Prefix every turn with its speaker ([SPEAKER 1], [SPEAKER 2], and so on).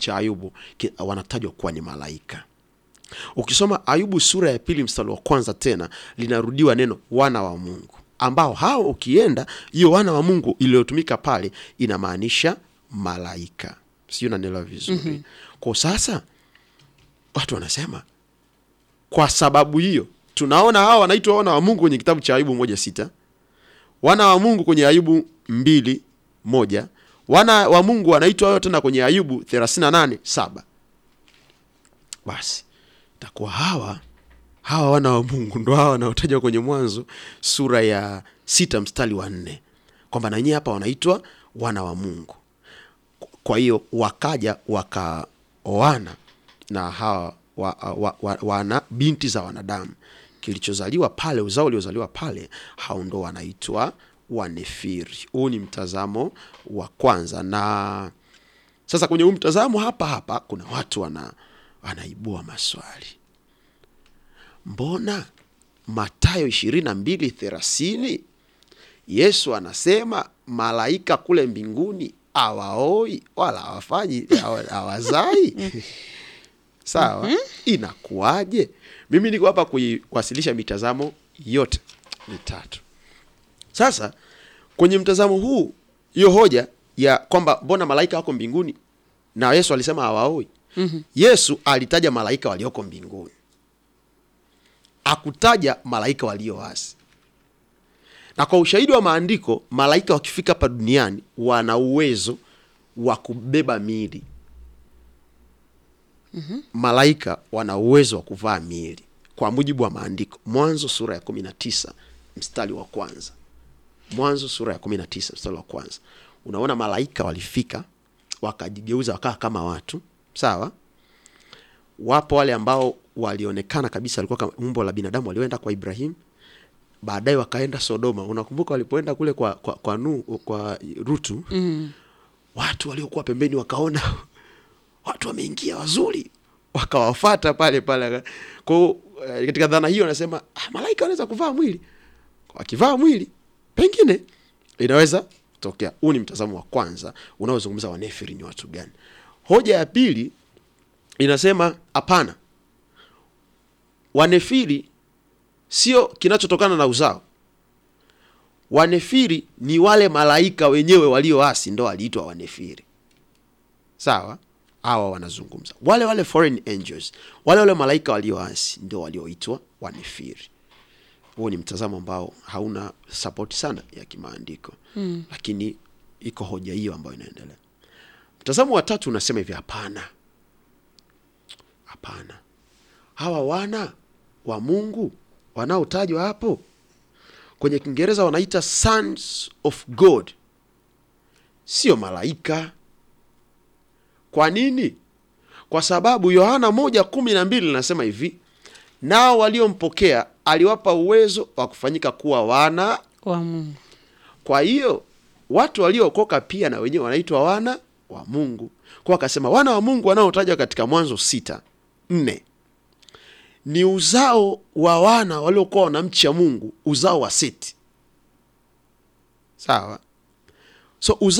[SPEAKER 1] cha Ayubu ki- wanatajwa kuwa ni malaika. Ukisoma Ayubu sura ya pili mstari wa kwanza tena linarudiwa neno wana wa Mungu, ambao hao ukienda hiyo wana wa Mungu iliyotumika pale inamaanisha malaika. Sijui unanielewa vizuri. Kwa sasa watu wanasema kwa sababu hiyo tunaona hawa wanaitwa wana wa Mungu kwenye kitabu cha Ayubu moja sita wana wa Mungu kwenye Ayubu mbili moja wana wa Mungu wanaitwa wao tena kwenye Ayubu 38 saba basi takuwa hawa hawa wana wa Mungu ndo hawa wanaotajwa kwenye Mwanzo sura ya sita mstari wa nne kwamba na wenyewe hapa wanaitwa wana wa Mungu. Kwa hiyo wakaja wakaoana na hawa wa, wa, wa, wana binti za wanadamu, kilichozaliwa pale, uzao uliozaliwa pale, hao ndo wanaitwa Wanefiri. Huu ni mtazamo wa kwanza, na sasa kwenye huu mtazamo hapa hapa kuna watu wana wanaibua maswali mbona Mathayo ishirini na mbili thelathini Yesu anasema malaika kule mbinguni awaoi wala hawafanyi hawa- hawazai sawa inakuwaje mimi niko hapa kuiwasilisha mitazamo yote mitatu sasa kwenye mtazamo huu hiyo hoja ya kwamba mbona malaika wako mbinguni na Yesu alisema hawaoi Yesu alitaja malaika walioko mbinguni akutaja malaika walioasi. Na kwa ushahidi wa maandiko, malaika wakifika hapa duniani wana uwezo wa kubeba miili. Malaika wana uwezo wa kuvaa miili kwa mujibu wa maandiko. Mwanzo sura ya 19 mstari wa kwanza. Mwanzo sura ya 19 mstari wa kwanza, unaona malaika walifika wakajigeuza wakawa kama watu, sawa wapo wale ambao walionekana kabisa walikuwa kama umbo la binadamu walioenda kwa Ibrahim, baadaye wakaenda Sodoma. Unakumbuka walipoenda kule kwa kwa, kwa, nu, kwa Rutu watu waliokuwa pembeni wakaona watu wameingia wazuri, wakawafata pale pale. Kwa hiyo eh, katika dhana hiyo anasema ah, malaika wanaweza kuvaa mwili, wakivaa mwili pengine inaweza kutokea. Huu ni mtazamo wa kwanza unaozungumza wanefiri ni watu gani. Hoja ya pili inasema hapana, wanefiri sio kinachotokana na uzao. Wanefiri ni wale malaika wenyewe walioasi, ndo waliitwa wanefiri. Sawa, hawa wanazungumza wale wale foreign angels, wale wale malaika walioasi ndio walioitwa wanefiri. Huo ni mtazamo ambao hauna support sana ya kimaandiko mm, lakini iko hoja hiyo ambayo inaendelea. Mtazamo wa tatu unasema hivi, hapana Hapana, hawa wana wa Mungu wanaotajwa hapo kwenye Kiingereza wanaita sons of God, sio malaika. Kwa nini? Kwa sababu Yohana moja kumi na mbili linasema hivi, nao waliompokea aliwapa uwezo wa kufanyika kuwa wana.
[SPEAKER 2] wa Mungu.
[SPEAKER 1] Kwa hiyo watu waliookoka pia na wenyewe wanaitwa wana wa Mungu. Kwa akasema wana wa Mungu wanaotajwa katika Mwanzo sita nne ni uzao wa wana waliokuwa wanamcha Mungu, uzao wa Seti. Sawa, so uzao